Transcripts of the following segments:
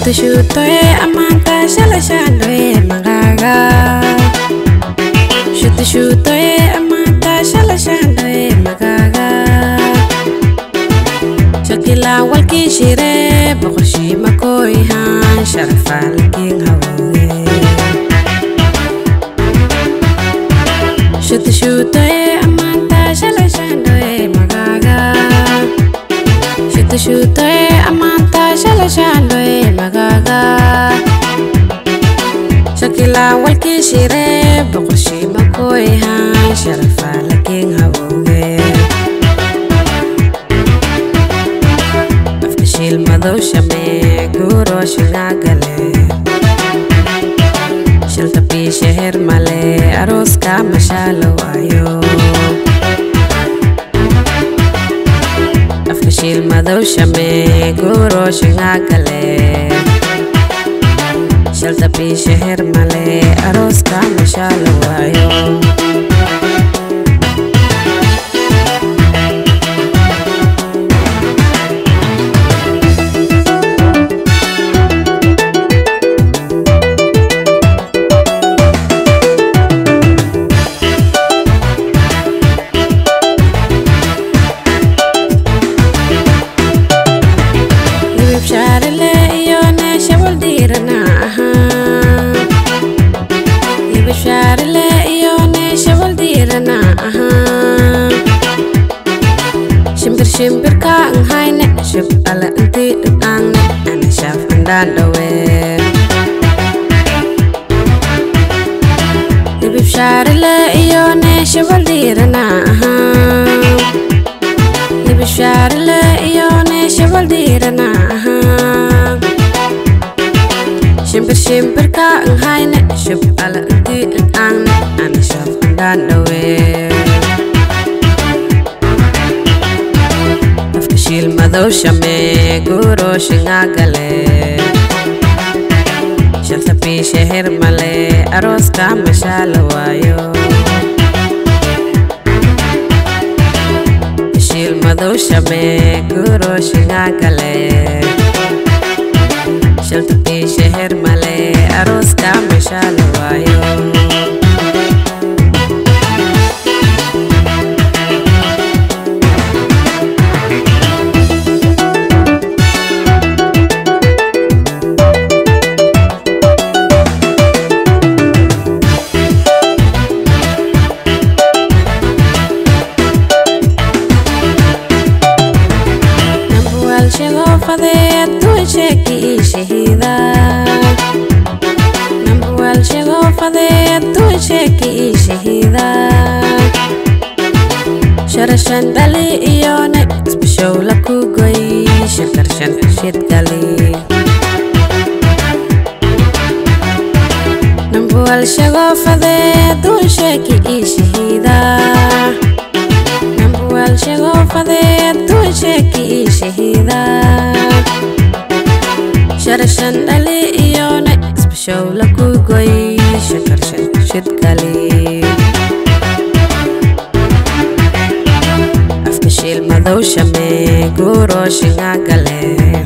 Shuto shuto e amanta shala shando e magaga Shuto shuto e amanta shala shando e magaga Shakila walki shire bokoshi makoi han sharafal king hawoge Shuto shuto e amanta shala shando e magaga Shuto shuto e amanta shala shando e magaga Shakila walki shire bokoshi makoi han sharafal king hawoge Afkashil madow shame guro shingagale Shilta pi sheher male aros ka mashalo ayo Afkashil madow shame guro shingagale Shilta pi sheher male aros ka mashalo ayo Libib sharile iyo ne shabal dirana aha Libib sharile iyo ne shabal dirana aha Shimbir shimbir ka ang hayne shib ala inti ang ne ana shaf andan dawe Libib sharile iyo ne shabal dirana aha Libib sharile iyo ne shabal dirana aha Shimbir shimbir ka ang hayne shib ala inti ang ne ana shaf andan dawe Afkashil madow shame guro shingagale Shalta pi sheher male aros ka mashala wayo Afkashil madow shame guro shingagale Shalta pi sheher male aros ka mashala wayo Nambual shego fade tu sheki shahida Nambual shego fade tu sheki shahida Sharashan dali iyone Spishow la kugoy Shakarshan shit gali Nambual shego fade tu sheki shahida Nambual shego fade tu sheki shahida Sharashan dali iyone Spishow la kugoy Shakarshan shit gali Afkashil madow shame guro shingagale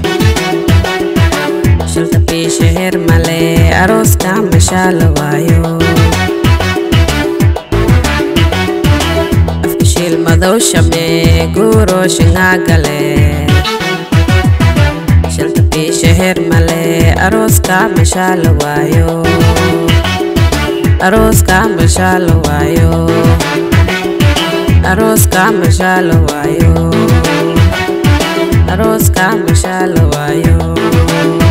Shilta pi sheher male aros ka mashala wayo Afkashil madow shame guro shingagale Shilta pi sheher male aros ka mashala wayo Aros ka mashala wayo Aros ka mashala wayo Aros ka mashala wayo